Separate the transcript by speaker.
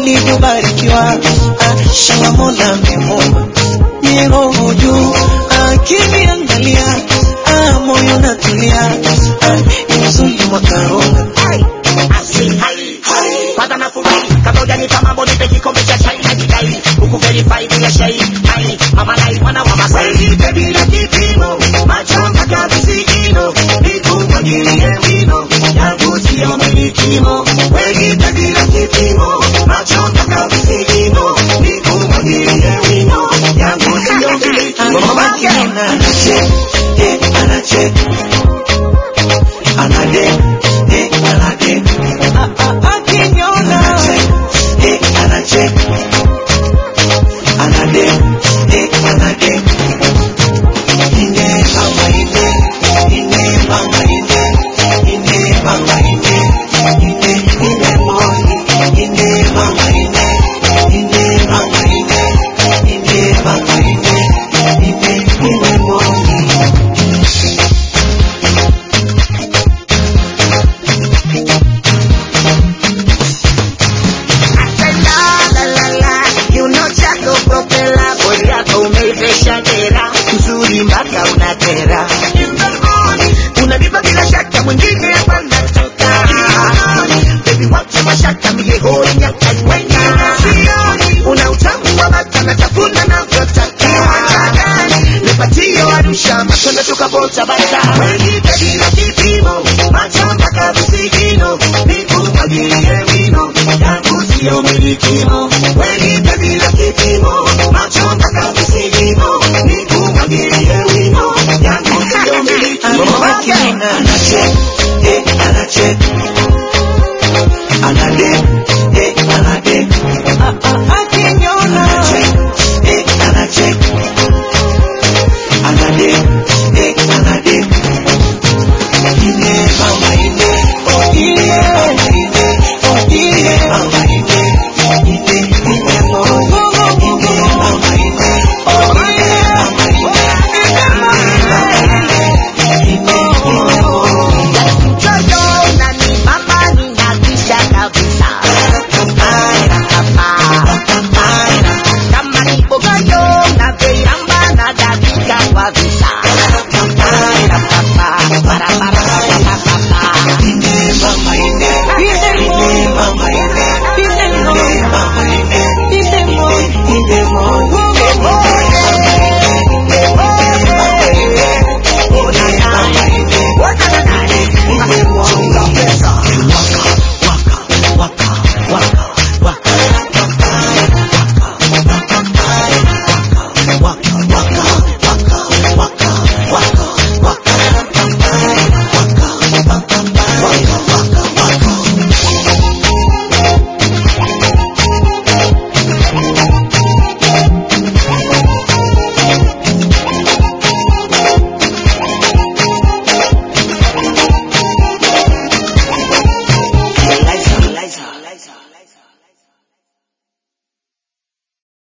Speaker 1: ulivyobarikiwa ah, shanga mola amemwomba ni roho juu akiniangalia ah, moyo natulia ah, ni mzuri mwakaronga
Speaker 2: kwanza nafurahi kabla hujanipa mambo nipe kikombe cha chai na jidai huku verify bila shai hai mama nai mwana wa masai nipe bila kipimo macho mpaka visigino nikumwagilie wino yangu sio milikimo wenipe bila kipimo macho mpaka visigino nikumwagilie wino yangu sio milikimo
Speaker 1: Akiniona anacheka, eh, anacheka. Anadeka, eh, anadeka. Ah, ah, akiniona anacheka, eh, anacheka. Anadeka, eh, anadeka. Ine mama ine, ine mama ine, ine mama ine, ine ine moni, ine mama ine, ine mama ine, ine mama ine, ine ine moni.
Speaker 2: La, la, la, la, kiuno chako propela, bodi yako umeivesha dera, uzuri mpaka unatera. Unanipa bila shaka, mwingine hapa nataka. Baby, wacha mashaka, mie hoi nyaka wenga. Una utamu wa bata, natafuna navyotaka. Nipatie Arusha, matunda tukabota bata. Wenipe bila kipimo, macho mpaka visigino, nikumwagilie wino, yangu sio milikimo.